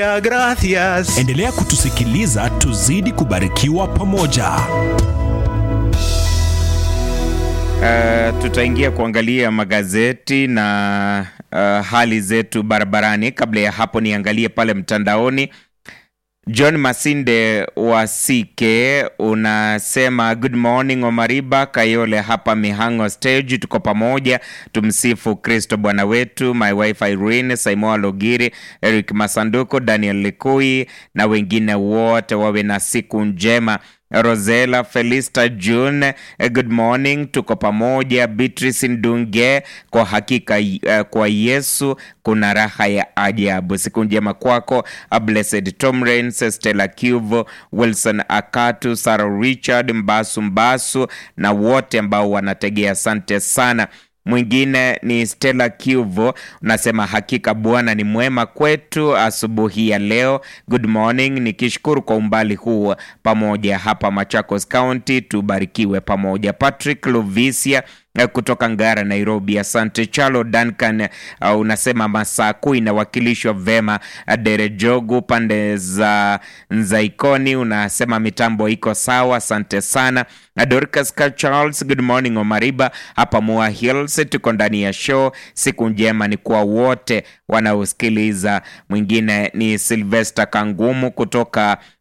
Gracias. Endelea kutusikiliza tuzidi kubarikiwa pamoja. Uh, tutaingia kuangalia magazeti na uh, hali zetu barabarani. Kabla ya hapo, niangalie pale mtandaoni. John Masinde wa CK unasema good morning Omariba Kayole hapa Mihango stage, tuko pamoja, tumsifu Kristo Bwana wetu. My wife Irene Saimoa Logiri, Eric Masanduko, Daniel Likui na wengine wote wawe na siku njema. Rosela Felista June, good morning, tuko pamoja. Beatrice Ndunge, kwa hakika uh, kwa Yesu kuna raha ya ajabu. Siku njema kwako. Blessed Tomrens, Stella Cuvo, Wilson Akatu, Sarah Richard Mbasu Mbasu na wote ambao wanategea, asante sana. Mwingine ni Stella Cuvo, unasema hakika Bwana ni mwema kwetu asubuhi ya leo. Good morning, nikishukuru kwa umbali huu pamoja hapa Machakos County, tubarikiwe pamoja. Patrick Lovisia kutoka Ngara, Nairobi, asante. Chalo Duncan uh, unasema Masaku inawakilishwa vema. Derejogu pande za Nzaikoni unasema mitambo iko sawa, asante sana. Dorcas Charles, good morning Omariba, hapa Mua Hills, tuko ndani ya show. Siku njema ni kwa wote wanaosikiliza. Mwingine ni Sylvester Kangumu kutoka